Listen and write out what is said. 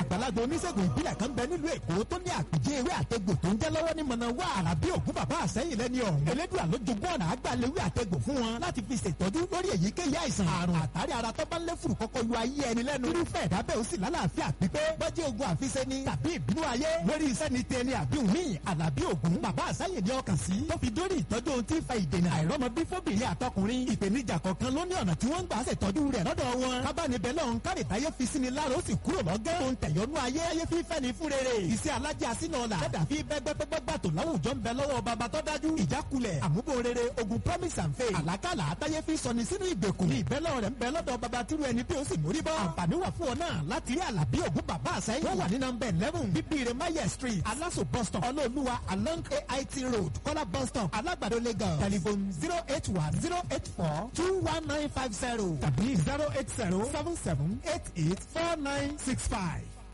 àgbàlagbà oníṣègùn ìbílẹ̀ kan bẹ nílùú èkó tó ní àpèjẹ ewé àtẹgbò tó ń jẹ́ lọ́wọ́ ní mọ̀nà wá àràbí ògún bàbá àsẹ́yìn lẹ́ni ọ̀hún. elédùn àlójogún ọ̀nà àgbàlewé àtẹgbò fún wọn láti fi ṣètọ́jú lórí èyíkéyìí àìsàn àrùn àtàrí ara tó bá ń lé fùrù kọ́kọ́ lu ayé ẹni lẹ́nu. irúfẹ́ ìdábẹ́ ó sì lálàáfíà pípé bọ́jú ogun àfiṣe ni tàbí ìbínú ayé lórí iṣẹ́ ni tẹni àbí òmí àlàbí ògún bàbá àsẹ́yìn ní ọkàn sí. tó fi dórí ìtọ́jú ohun tí ń fa ìdènà àìrọ́mọbí fóbìnrin àtọkùnrin ìpèníjà kọ̀ọ̀kan ló ní ọ̀nà tí wọ́n ń gbà ṣètọ́jú rẹ̀ lọ́dọ̀ wọn. kábàánibẹ̀ lọ́hún káre táyé fi sí ni lára ó sì kúrò lọ́gẹ́. tó ń tẹ̀yọ́nú ayé ayé fífẹ́ ni fún rere. iṣẹ́ alájà sínú ọ̀la. dẹ́dà fi bẹ́gbẹ́gbẹ́gbà tó láwùjọ ń bẹ lọ́wọ́ bàbá tó dájú. ìjákulẹ̀ àmúbò rere ogun promise and faith. àlákàlà àtàyé fi sọni sínú ìgbèkùn. ní ìbẹ́lẹ̀ rẹ̀ ń bẹ lọ́dọ̀ bàbá tírú ẹni bí ó sì mórí bọ́. àǹfààní wà fún ọ náà láti rí àlàbí ògún bàbá àsẹ́yìn. wọ́n wà ní nọmba eleven bíbíire maye street aláṣọ bus stop ọlọ́ọ̀lùwà along ait road kọ́lá bus stop alágbàdo lagos telephone zero eight one zero eight four two one nine five zero tàbí zero eight zero seven seven eight eight four nine six five.